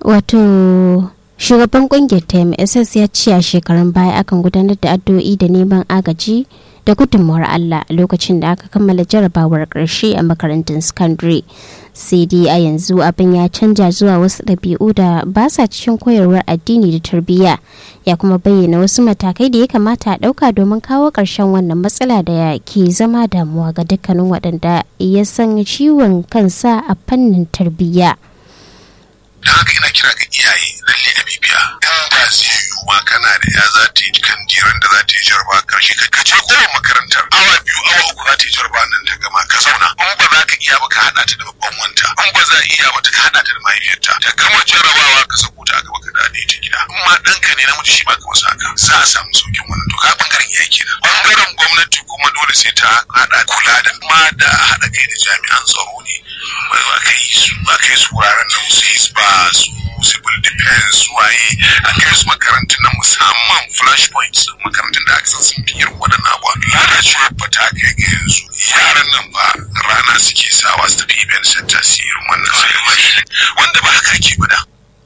wato shugaban kungiyar ta mss ya ce a shekarun baya akan gudanar da addu'o'i da neman agaji da gudunmawar allah a lokacin da aka kammala jarabawar ƙarshe a makarantun secondary sai dai a yanzu abin ya canja zuwa wasu ɗabi'u da ba sa cikin koyarwar addini da tarbiyya ya kuma bayyana wasu matakai da ya kamata a ɗauka domin kawo ƙarshen wannan matsala da ke zama damuwa ga dukkanin waɗanda ya san ciwon kansa a fannin tarbiyya. da haka ina kira ga iyaye lalle a bibiya in ba zai yiwu ma kana da ya za ta yi kan diran da za ta yi jarba karshe ka je kowa makarantar awa biyu awa uku za ta yi jarba nan ta gama ka zauna in ba za ka iya ba ka haɗa ta da babban wanta in ba za iya ba ta ka haɗa ta da mahaifiyarta ta gama jarabawa ka sako ta a gaba ka dade ta gida in ma ɗanka ne namiji shi ma ka masa haka za a samu saukin wannan to ka bangaren iyaye kenan bangaren gwamnati kuma dole sai ta haɗa kula da ma da haɗa kai da jami'an tsaro ne a kai su a kai su wuraren nan su hisba su civil defense waye a kai su makarantun na musamman flash points makarantun da aka san sun fi irin waɗannan abuwa lalacewar ba ta kai ga yanzu yaran nan ba rana suke sawa su tafi event center su yi irin wannan sai wanda ba haka ake ba da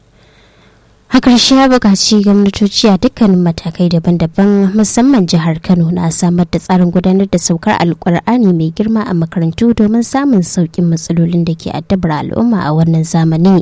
a ƙarshe ya buƙaci gwamnatoci a dukkanin matakai daban-daban musamman jihar kano na samar da tsarin gudanar da saukar alkur'ani mai girma a makarantu domin samun sauƙin matsalolin da ke addabar al'umma a wannan zamani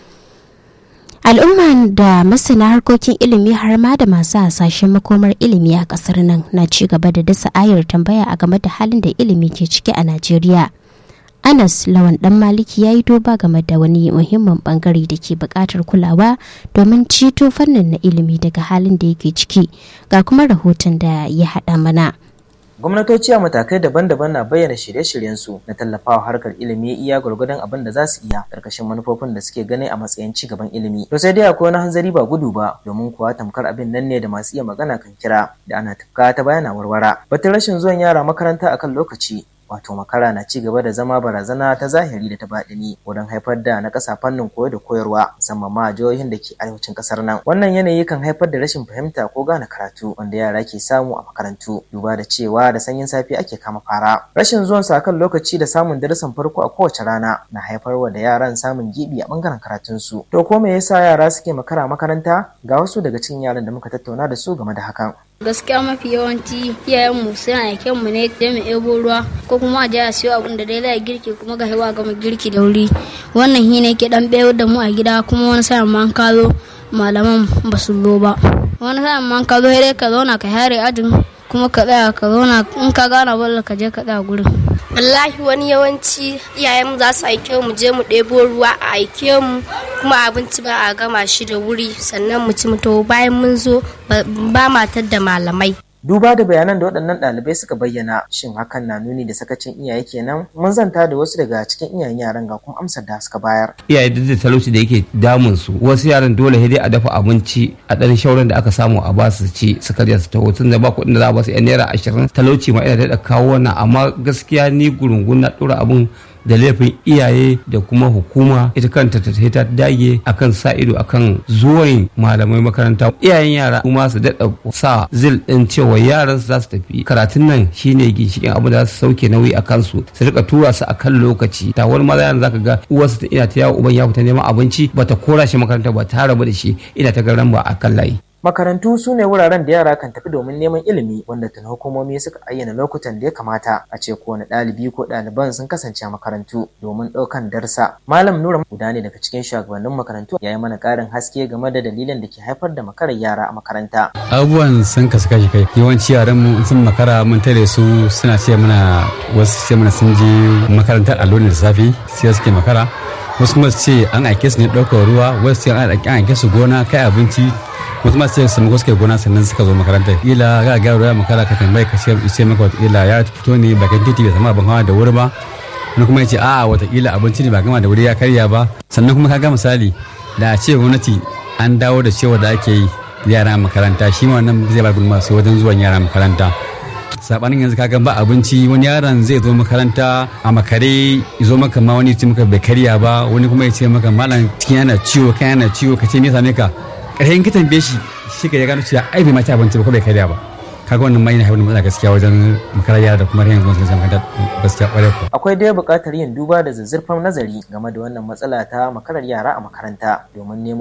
al'umma da masana harkokin ilimi har ma da masu hasashen makomar ilimi a ƙasar nan na ci gaba da dasa ayar tambaya a game da halin da ilimi ke ciki a najeriya Anas Lawan Dan Maliki ya yi doba game da wani muhimmin bangare da ke buƙatar kulawa domin ceto fannin na ilimi daga halin da yake ciki ga kuma rahoton da ya haɗa mana. gwamnatoci a matakai daban-daban na bayyana shirye-shiryensu na tallafawa harkar ilimi iya gwargwadon abin da za su iya karkashin manufofin da suke gani a matsayin ci gaban ilimi to sai dai akwai wani hanzari ba gudu ba domin kuwa tamkar abin nan ne da masu iya magana kan kira da ana tafka ta bayana warwara batun rashin zuwan yara makaranta akan lokaci wato makara na ci gaba da zama barazana ta zahiri da ta baɗini wurin haifar da na ƙasa fannin koyo da koyarwa musamman ma jihohin da ke arewacin ƙasar nan wannan yanayi kan haifar da rashin fahimta ko gane karatu wanda yara ke samu a makarantu duba da cewa da sanyin safe ake kama fara rashin zuwan sa kan lokaci da samun darasin farko a kowace rana na haifarwa da yaran samun gibi a bangaren karatunsu to ko me yasa yara suke makara makaranta ga wasu daga cikin yaran da muka tattauna da su game da hakan gaskiya mafi yawanci iyayenmu suna aiken mu ne da mu ebo ruwa ko kuma a je a siyo abin da dai za girki kuma ga hewa gama girki da wuri wannan shi ne ke dan bayar da mu a gida kuma wani sa'in ma ka zo malaman ba su zo ba wani sa'in ma ka zo dai ka zauna ka hare ajin kuma ka tsaya ka zauna in ka gana balla ka je ka tsaya gurin wallahi wani yawanci iyayenmu za su aike mu je mu ɗebo ruwa a aike mu kuma abinci ba a gama shi da wuri sannan mu ci mu to bayan mun zo ba matar da malamai duba da bayanan da waɗannan ɗalibai suka bayyana shin hakan na nuni da sakacin iyaye kenan mun zanta da wasu daga cikin iyayen yaran ga kuma amsar da suka bayar iyaye duk da talauci da yake damun su wasu yaran dole sai dai a dafa abinci a ɗan shauran da aka samu a basu ci su karya su taho tun da ba kuɗin da za a basu yan naira ashirin talauci ma ina da kawo wannan amma gaskiya ni gurungun na ɗora abun da laifin iyaye da kuma hukuma ita kanta ta ta dage akan sa ido akan zuwan malamai makaranta iyayen yara kuma su daɗa sa zil ɗin cewa yaran su za su tafi karatun nan shine ginshikin abin da za su sauke nauyi a kansu su rika tura su akan lokaci ta wani maza yana zaka ga uwarsu ta ina ta yawo uban ya fita neman abinci bata kora shi makaranta ba ta rabu da shi ina ta garan ba akan layi Makarantu su ne wuraren da yara kan tafi domin neman ilimi wanda tun hukumomi suka ayyana lokutan da ya kamata a ce kowane ɗalibi ko ɗaliban sun kasance a makarantu domin ɗaukan darsa. Malam Nura guda ne daga cikin shugabannin makarantu ya yi mana ƙarin haske game da dalilin da ke haifar da makarar yara a makaranta. Abubuwan sun kasu kashi kai yawanci yaran mu sun makara mun tare su suna ce mana wasu ce mana sun je makarantar allo da safe sai suke makara wasu kuma su ce an aike su ne ɗaukar ruwa wasu ce an aike su gona kai abinci wasu masu ce sun suka gona sannan suka zo makarantar ila ga ga ruwa makara ka tambaye ka ce ce maka wata ila ya fito ne bakin titi bai samu abin hawa da wuri ba wani kuma ya ce a'a wata ila abinci ne ba gama da wuri ya karya ba sannan kuma ka ga misali da a ce gwamnati an dawo da cewa da ake yi yara makaranta shi ma wannan zai ba gudunmawa sai wajen zuwan yara makaranta sabanin yanzu kaga ba abinci wani yaron zai zo makaranta a makare zo maka ma wani ce maka bai karya ba wani kuma ya ce maka malam cikin yana ciwo kan yana ciwo ka ce me same ka ƙarshen ka tambaye shi shi ka ya gano cewa ai bai ma ci abinci ba ko bai karya ba kaga wannan ma yana haifar da matsala gaskiya wajen makarar yara da kuma rayan gwamnati makaranta gaskiya ƙwarai ko Akwai dai buƙatar yin duba da zazzurfan nazari game da wannan matsala ta makarar yara a makaranta domin nemo